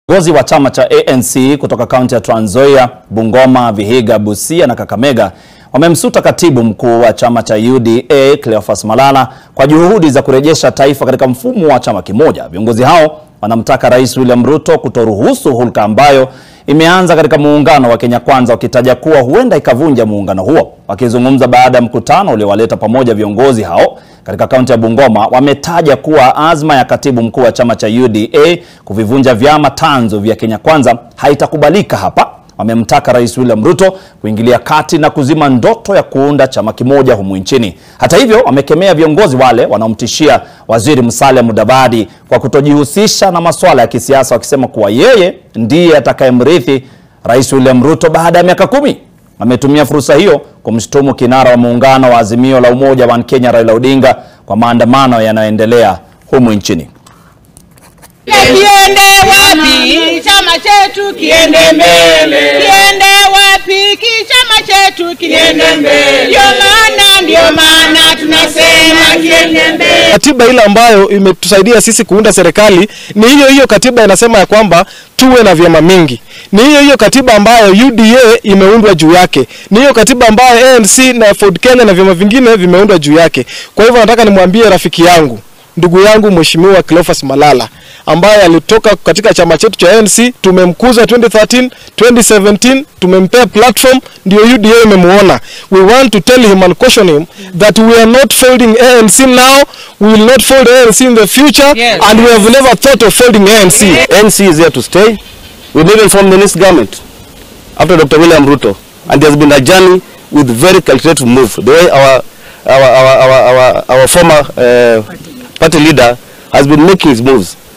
Viongozi wa chama cha ANC kutoka kaunti ya Trans Nzoia, Bungoma, Vihiga, Busia na Kakamega wamemsuta katibu mkuu wa chama cha UDA Cleophas Malala kwa juhudi za kurejesha taifa katika mfumo wa chama kimoja. Viongozi hao wanamtaka Rais William Ruto kutoruhusu hulka ambayo imeanza katika muungano wa Kenya Kwanza, wakitaja kuwa huenda ikavunja muungano huo. Wakizungumza baada ya mkutano uliowaleta pamoja viongozi hao katika kaunti ya Bungoma, wametaja kuwa azma ya katibu mkuu wa chama cha UDA kuvivunja vyama tanzu vya Kenya Kwanza haitakubalika hapa. Wamemtaka Rais William Ruto kuingilia kati na kuzima ndoto ya kuunda chama kimoja humu nchini. Hata hivyo, wamekemea viongozi wale wanaomtishia Waziri Musalia Mudavadi kwa kutojihusisha na masuala ya kisiasa, wakisema kuwa yeye ndiye atakayemrithi Rais William Ruto baada ya miaka kumi. Ametumia fursa hiyo kumshutumu kinara wa muungano wa Azimio la Umoja wa Kenya Raila Odinga kwa maandamano yanayoendelea humu nchini. Kiende wapi chama chetu kiende mbele, kiende wapi ki chama chetu kiende mbele. Ndio maana ndio maana tunasema kiende mbele. Katiba ile ambayo imetusaidia sisi kuunda serikali ni hiyo hiyo katiba inasema ya kwamba tuwe na vyama mingi. Ni hiyo hiyo katiba ambayo UDA imeundwa juu yake. Ni hiyo katiba ambayo ANC na Ford Kenya na vyama vingine vimeundwa juu yake. Kwa hivyo nataka nimwambie rafiki yangu ndugu yangu Mheshimiwa Cleophas Malala ambaye alitoka katika chama chetu cha ANC, tumemkuza 2013, 2017, tumempea platform, ndio UDA imemuona. We want to tell him and caution him that we are not folding ANC now, we will not fold ANC in the future Yes. and we have never thought of folding ANC. NC is here to stay. We will even form the next government after Dr. William Ruto. And there's been a journey with very calculated move. The way our our our our, our, our former uh, party leader has been making his moves.